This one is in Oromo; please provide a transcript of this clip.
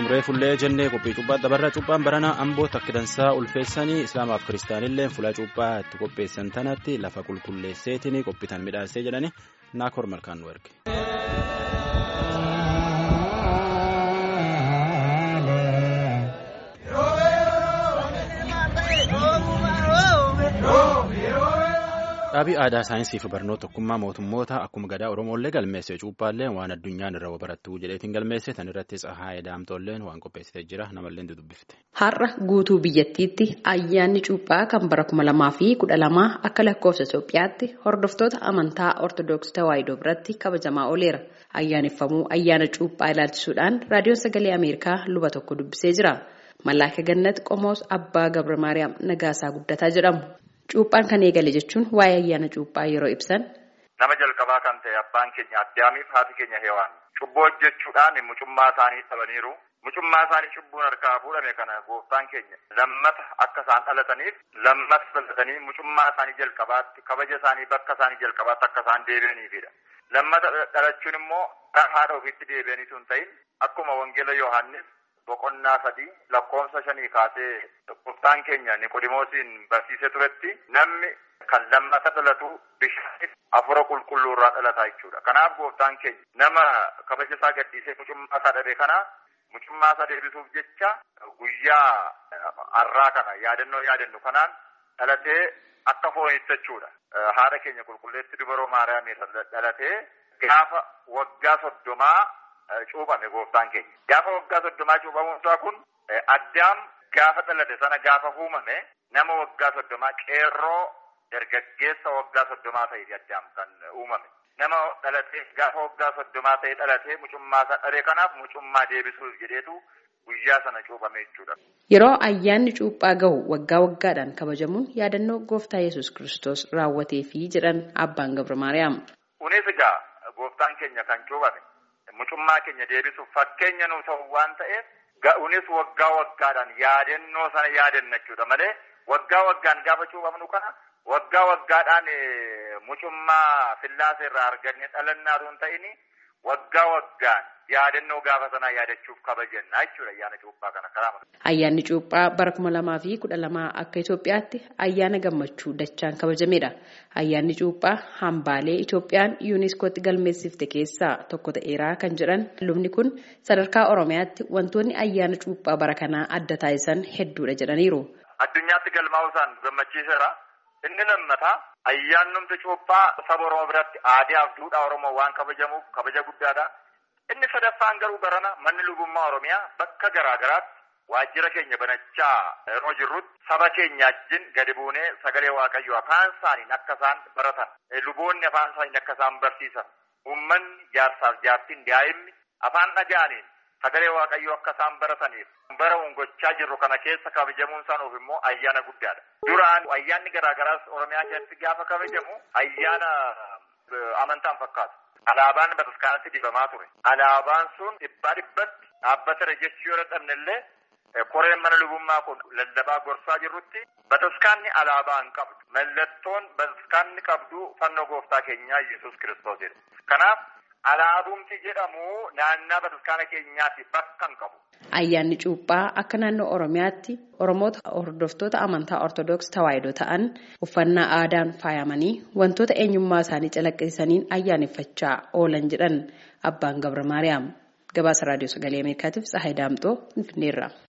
Akkuma fullee jennee qophii cuuphaa dabarra cuuphaan baranaa ambootti akka dansaa ulfeessanii islaamaaf kiristaanillee fuula cuuphaa itti qopheessan tanatti lafa qulqulleesseetiin qophiitan midhaasee jedhani naakoor malkaan nu erge. Dhaabii aadaa saayinsii fi barnoota tokkummaa mootummoota akkuma gadaa Oromooillee galmeesse cuuphaallee waan addunyaan irra barattuu jedheetiin galmeesse tan irratti tsahaayee daamtolleen waan qopheessitee jira namallee dubbifte. Har'a guutuu biyyattiitti ayyaanni cuuphaa kan bara kuma lamaa fi kudha lamaa akka lakkoofsa Itoophiyaatti hordoftoota amantaa Ortoodooksii Tawaahidoo biratti kabajamaa ooleera. Ayyaaneffamuu ayyaana cuuphaa ilaalchisuudhaan raadiyoon sagalee Ameerikaa luba tokko dubbisee jira. Mallaaka Gannat Qomoos Abbaa Gabra Maariyaam Nagaasaa Guddataa jedhamu. Cuuphaan kan eegale jechuun waa'ee ayyaana cuuphaa yeroo ibsan. Nama jalqabaa kan ta'e abbaan keenya addaamiif haati keenya heewaan cubboo hojjechuudhaan mucummaa isaanii dhabaniiru. Mucummaa isaanii cubbuun harkaa fuudhame kana gooftaan keenya lammata akka isaan dhalataniif lammata dhalatanii mucummaa isaanii jalqabaatti kabaja isaanii bakka isaanii jalqabaatti akka isaan deebi'aniifidha. Lammata dhalachuun immoo haadha ofiitti deebi'aniitu hin ta'in akkuma wangeela Yohaannis boqonnaa sadii lakkoofsa shanii kaasee gooftaan keenya niqodimoosiin barsiisee turetti namni kan lammata dhalatu bishaan afura qulqulluu irraa dhalataa jechuudha. Kanaaf gooftaan keenya nama kabaja isaa gadhiisee mucummaa isaa dhabe kana mucummaa isaa deebisuuf jecha guyyaa har'aa kana yaadannoo yaadannu kanaan dhalatee akka foonitti jechuudha. Haadha keenya qulqulleetti dubaroo Maariyaamii dhalatee gaafa waggaa soddomaa cuuphame gooftaan keenya. Gaafa waggaa soddomaa cuuphamuun isaa kun addaam gaafa dhalate sana gaafa uumame nama waggaa soddomaa qeerroo dargaggeessa waggaa soddomaa ta'eeti addaam kan uumame. Nama dhalatee gaafa waggaa soddomaa ta'e dhalatee mucummaa isaa dhabe kanaaf mucummaa deebisuuf jedheetu guyyaa sana cuuphame jechuudha. Yeroo ayyaanni cuuphaa gahu waggaa waggaadhaan kabajamuun yaadannoo gooftaa yesus kiristoos raawwatee fi jedhan abbaan Gabra Maariyaam. Kunis egaa gooftaan keenya kan cuuphame. Mucummaa keenya deebisuuf fakkeenya nu ta'u waan ta'eef ga'uunis waggaa waggaadhaan yaadannoo sana yaadanna jechuudha malee waggaa waggaan gaafa cuuphamnu kana waggaa waggaadhaan mucummaa fillaasa irraa arganne dhalannaatu hin ta'in waggaa waggaan yaadannoo gaafa sanaa yaadachuuf kabajanna jechuudha ayyaana cuuphaa kana karaa Ayyaanni cuuphaa bara kuma lamaa fi kudha lamaa akka Itoophiyaatti ayyaana gammachuu dachaan kabajamedha. Ayyaanni cuuphaa hambaalee Itoophiyaan yuuniskootti galmeessifte keessaa tokko ta'eeraa kan jedhan lubni kun sadarkaa Oromiyaatti wantoonni ayyaana cuuphaa bara kanaa adda taasisan hedduudha jedhaniiru. Addunyaatti galmaa'uusaan gammachiiseera. Inni lammataa ayyaannumti cuuphaa saba Oromoo biratti aadaa fi duudhaa Oromoo waan kabajamuuf kabaja guddaadha. Inni sadaffaan garuu barana manni lubummaa Oromiyaa bakka garaa garaatti waajjira keenya banachaa yeroo jirrutti saba keenya wajjin gadi buunee sagalee waaqayyoo afaan isaaniin akka isaan baratan luboonni afaan isaaniin akka isaan barsiisan uummanni jaarsaaf jaartiin daa'imni afaan dhaga'aniin sagalee waaqayyoo akka isaan barataniif bara gochaa jirru kana keessa kabajamuun isaaniif immoo ayyaana guddaadha. Duraan ayyaanni garaa garaas Oromiyaa keessatti gaafa kabajamu ayyaana amantaan fakkaatu. Alaabaan bataskaanatti dibamaa ture. Alaabaan sun dhibbaa dhibbatti dhaabbatara jechuu yoo dadhabne illee koreen mana lubummaa kun lallabaa gorsaa jirrutti bataskaanni alaabaa hin qabdu. Mallattoon bataskaanni qabdu fannoo gooftaa keenyaa Yesuus Kiristoosidha. Kanaaf alaabumti jedhamu naannaa bataskaana keenyaatti bakka hin qabu. Ayyaanni cuuphaa akka naannoo Oromiyaatti Oromoota hordoftoota amantaa Ortoodooksii Tawaahidoo ta'an uffannaa aadaan faayamanii wantoota eenyummaa isaanii calaqqisiisaniin ayyaaneffachaa oolan jedhan abbaan Gabra Maariyaam. Gabaasa Raadiyoo Sagalee Ameerikaatiif Tsahaay Daamxoo Finfinneerra.